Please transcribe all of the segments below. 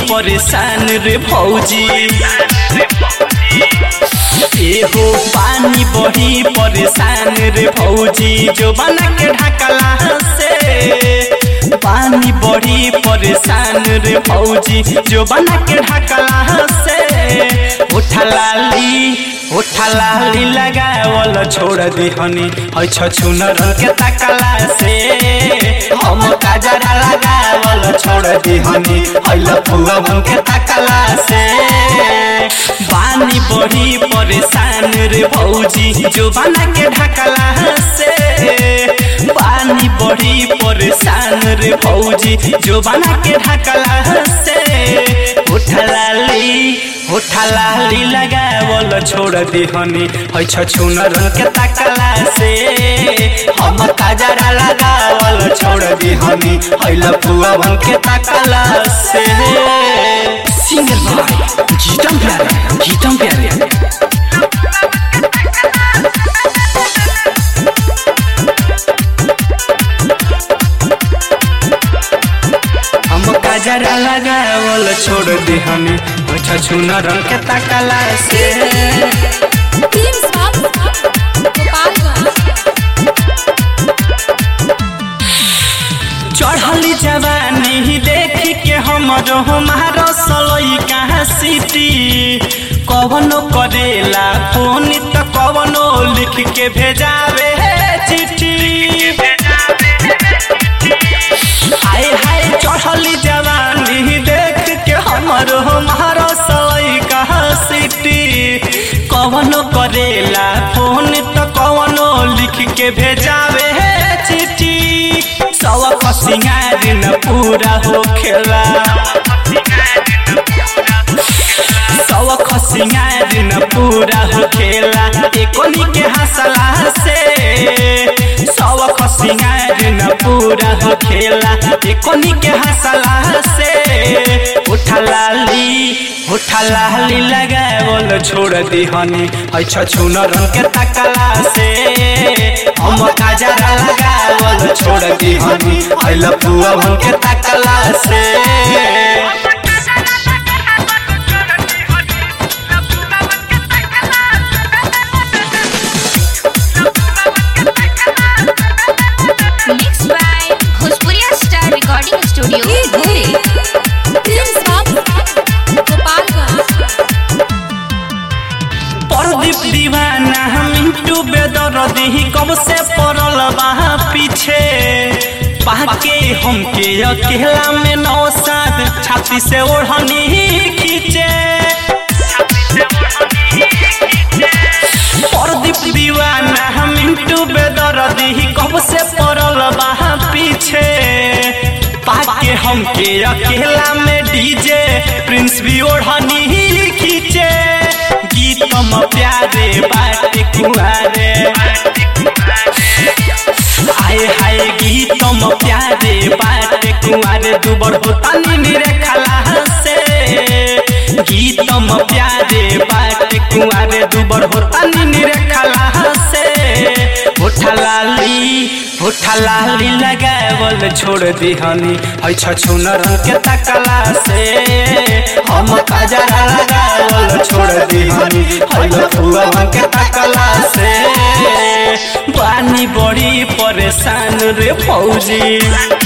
परेशान रे भौजी एहो पानी बड़ी परेशान रे भौजी जो बना के ढकला से पानी बड़ी परेशान रे भौजी जो बना के ढकला से उठा लाली उठा लाली लगावल छोड़ दिहनी है छछुनर के तकला से हम काजरा लगावल छोड़ दिहनी है लफुआ के तकला से पानी बड़ी परेशान रे भौजी जो बना के ढकला से पानी बड़ी परेशान रे भौजी जो बना के ढकला से उठा लाली उठा लाली लगावल छोड़ दिहनी है छछुनर के तकला से हम काजरा लगावल छोड़ दिहनी है लफुआ के तकला से सिंगर भाई गीतम प्यारे गीतम प्यारे हम काजरा लगावल छोड़ दिहनी है छछुनर के तकला से टीम साहब गोपालगंज चढ़ली जवानी देख के हमरो हमारो सलई कहाँ सिटी कवनो करेला फोन त कवनो लिख के भेजावे चिट्ठी हाय हाय चढ़ली जवानी देख के हमरो हमारो सलई कहाँ सिटी कवनो करेला फोन त कवनो लिख के भेजावे चिट्ठी सवा सिंगार न पूरा हो खेला सवा खसिंगार न पूरा हो खेला एकोनी के हंसला से सवा खसिंगार न पूरा हो खेला एकोनी के हंसला से उठा लाली उठा लाली लगावल छोड़ दिहनी है छछुनर के तकला से हम काजरा लगावल छोड़ दिहनी है लपुआ के तकला से mix by Bhojpuriya star recording studio धुरी टीम साहब गोपालगंज प्रदीप दीवाना मिंटू बेदरदी कब से पड़ल बा पीछे पाके हमके अकेला में नौ सात छाती से ओढ़नी खींचे प्रदीप दीवाना मिंटू बेदरदी कब से पड़ल बा पीछे पाके हमके अकेला में डीजे प्रिंस भी ओढ़नी खींचे गीतम प्यारे बाटे कुआरे आए हाय गीतम प्यारे बाटे कुआरे दुबर होता नीरे खला से गीतम प्यारे बाटे कुआरे दुबर होता नीरे खला से उठा लाली उठा लाली लगावल छोड़ दिहनी है छछुनर के तकला से हम काजरा लगावल छोड़ दिहनी है लफुआ के तकला से पानी बड़ी परेशान रे फौजी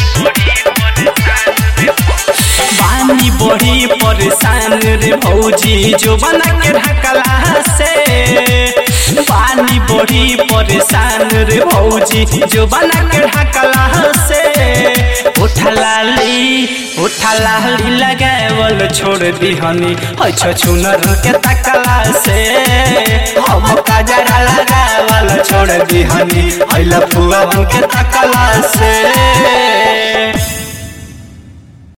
पानी बड़ी परेशान रे भौजी जो बना के ढकला से पानी बड़ी परेशान रे भौजी जो बना के ढकला से उठा लाली उठा लाली लगावल छोड़ दिहनी है छछुनर के तकला से हम काजरा लगावल छोड़ दिहनी है लफुआ के तकला से